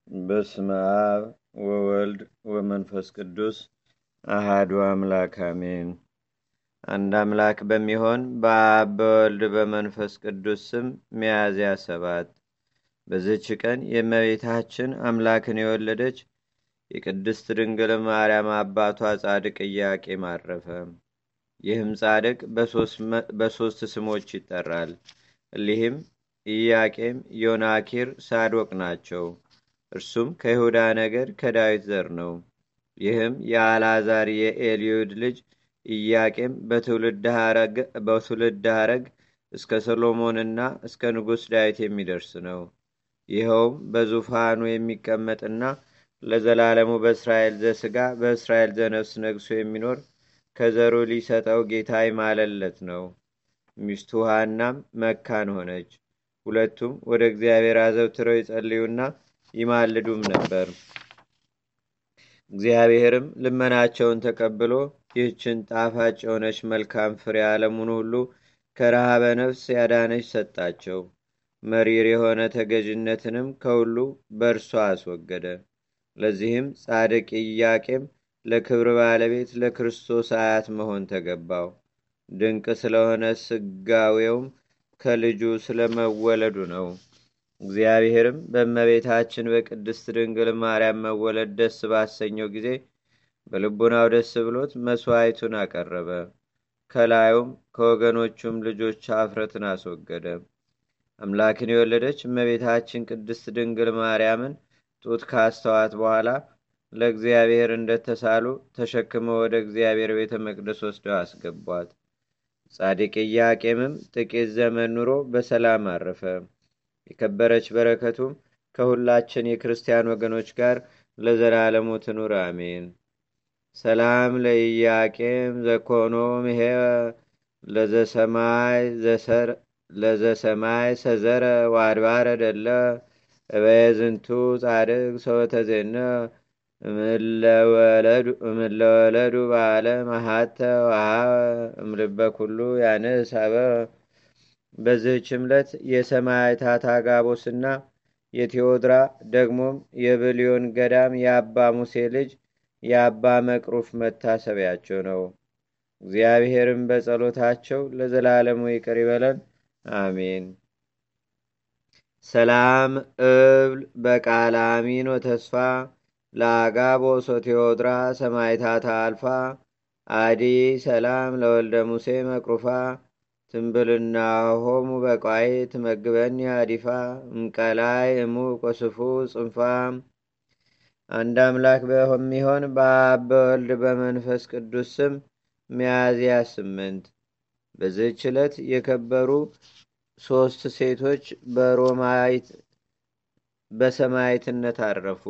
በስመ አብ ወወልድ ወመንፈስ ቅዱስ አሃዱ አምላክ አሜን። አንድ አምላክ በሚሆን በአብ በወልድ በመንፈስ ቅዱስ ስም ሚያዝያ ሰባት በዝች ቀን የእመቤታችን አምላክን የወለደች የቅድስት ድንግል ማርያም አባቷ ጻድቅ ኢያቄም አረፈ። ይህም ጻድቅ በሦስት ስሞች ይጠራል። እሊህም ኢያቄም፣ ዮናኪር፣ ሳዶቅ ናቸው። እርሱም ከይሁዳ ነገድ ከዳዊት ዘር ነው። ይህም የአልዓዛር የኤልዩድ ልጅ ኢያቄም በትውልድ ሐረግ እስከ ሰሎሞንና እስከ ንጉሥ ዳዊት የሚደርስ ነው። ይኸውም በዙፋኑ የሚቀመጥና ለዘላለሙ በእስራኤል ዘሥጋ በእስራኤል ዘነፍስ ነግሶ የሚኖር ከዘሩ ሊሰጠው ጌታ ይማለለት ነው። ሚስቱ ሐናም መካን ሆነች። ሁለቱም ወደ እግዚአብሔር አዘውትረው ይጸልዩና ይማልዱም ነበር። እግዚአብሔርም ልመናቸውን ተቀብሎ ይህችን ጣፋጭ የሆነች መልካም ፍሬ ዓለሙን ሁሉ ከረሃበ ነፍስ ያዳነች ሰጣቸው። መሪር የሆነ ተገዥነትንም ከሁሉ በእርሷ አስወገደ። ለዚህም ጻድቅ ኢያቄም ለክብር ባለቤት ለክርስቶስ አያት መሆን ተገባው። ድንቅ ስለሆነ ስጋዌውም ከልጁ ስለመወለዱ ነው። እግዚአብሔርም በእመቤታችን በቅድስት ድንግል ማርያም መወለድ ደስ ባሰኘው ጊዜ በልቡናው ደስ ብሎት መሥዋዕቱን አቀረበ። ከላዩም ከወገኖቹም ልጆች አፍረትን አስወገደ። አምላክን የወለደች እመቤታችን ቅድስት ድንግል ማርያምን ጡት ካስተዋት በኋላ ለእግዚአብሔር እንደተሳሉ ተሸክመው ወደ እግዚአብሔር ቤተ መቅደስ ወስደው አስገቧት። ጻድቅ ኢያቄምም ጥቂት ዘመን ኑሮ በሰላም አረፈ። የከበረች በረከቱም ከሁላችን የክርስቲያን ወገኖች ጋር ለዘላለሙ ትኑር አሜን። ሰላም ለኢያቄም ዘኮኖ ምሄ ለዘሰማይ ሰዘረ ዋድባረ ደለ እበየዝንቱ ጻድቅ ሰወተዜነ እምለወለዱ ባለ መሃተ ውሃ እምልበ ኩሉ ያንስ አበ በዚህች ዕለት የሰማዕታት አጋቦስና የቴዎድራ ደግሞም የብሊዮን ገዳም የአባ ሙሴ ልጅ የአባ መቅሩፍ መታሰቢያቸው ነው። እግዚአብሔርም በጸሎታቸው ለዘላለሙ ይቅር ይበለን፣ አሜን። ሰላም እብል በቃለ አሚን ወተስፋ ለአጋቦስ ወቴዎድራ ሰማይታታ አልፋ አዲ ሰላም ለወልደ ሙሴ መቅሩፋ ትንብልና ሆሙ በቋይ ትመግበኒ አዲፋ እምቀላይ እሙ ቆስፉ ጽንፋ። አንድ አምላክ በሚሆን በአብ በወልድ በመንፈስ ቅዱስ ስም ሚያዝያ ስምንት በዚህች ዕለት የከበሩ ሦስት ሴቶች በሮማይት በሰማይትነት አረፉ።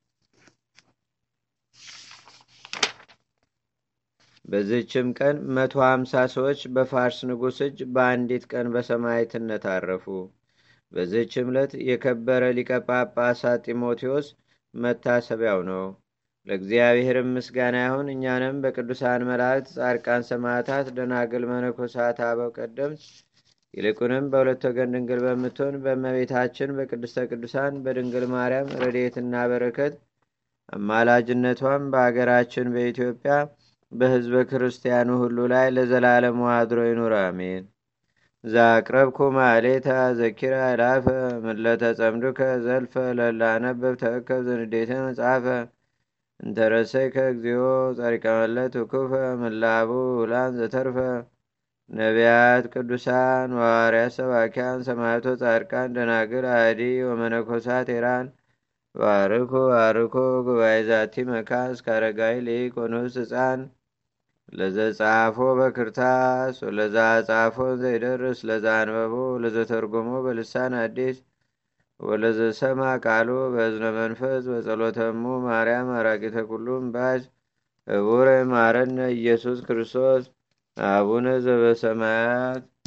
በዚህችም ቀን መቶ ሀምሳ ሰዎች በፋርስ ንጉሥ እጅ በአንዲት ቀን በሰማይትነት አረፉ። በዚህች ዕለት የከበረ ሊቀ ጳጳሳት ጢሞቴዎስ መታሰቢያው ነው። ለእግዚአብሔርም ምስጋና ይሁን። እኛንም በቅዱሳን መላእክት፣ ጻድቃን፣ ሰማዕታት፣ ደናግል፣ መነኮሳት፣ አበው ቀደምት ይልቁንም በሁለት ወገን ድንግል በምትሆን በእመቤታችን በቅድስተ ቅዱሳን በድንግል ማርያም ረድኤትና በረከት አማላጅነቷም በአገራችን በኢትዮጵያ በሕዝበ ክርስቲያኑ ሁሉ ላይ ለዘላለሙ አድሮ ይኑር፣ አሜን። ዛቅረብኩ ማሌታ ዘኪራ ላፈ ምለተ ጸምዱከ ዘልፈ ለላነበብ ተእከብ ዘንዴተ መጽሐፈ እንተረሰይከ እግዚኦ ጸሪቀመለት ውኩፈ ምላቡ ውላን ዘተርፈ ነቢያት፣ ቅዱሳን፣ ዋርያት፣ ሰባኪያን፣ ሰማዕቶ፣ ጻድቃን፣ ደናግል፣ አዲ ወመነኮሳት ኤራን ባርኮ ባርኮ ጉባኤ ዛቲ መካስ ካረጋይ ሊቅ ወንውስ ህፃን ለዘጻፎ በክርታስ ወለዛ ጻፎ ዘይደርስ ለዛ አንበቦ ለዘተርጎሞ በልሳን አዲስ ወለዘሰማ ቃሉ በእዝነ መንፈስ በጸሎተሙ ማርያም አራቂተ ኩሉም ባጅ እቡረ ማረነ ኢየሱስ ክርስቶስ አቡነ ዘበሰማያት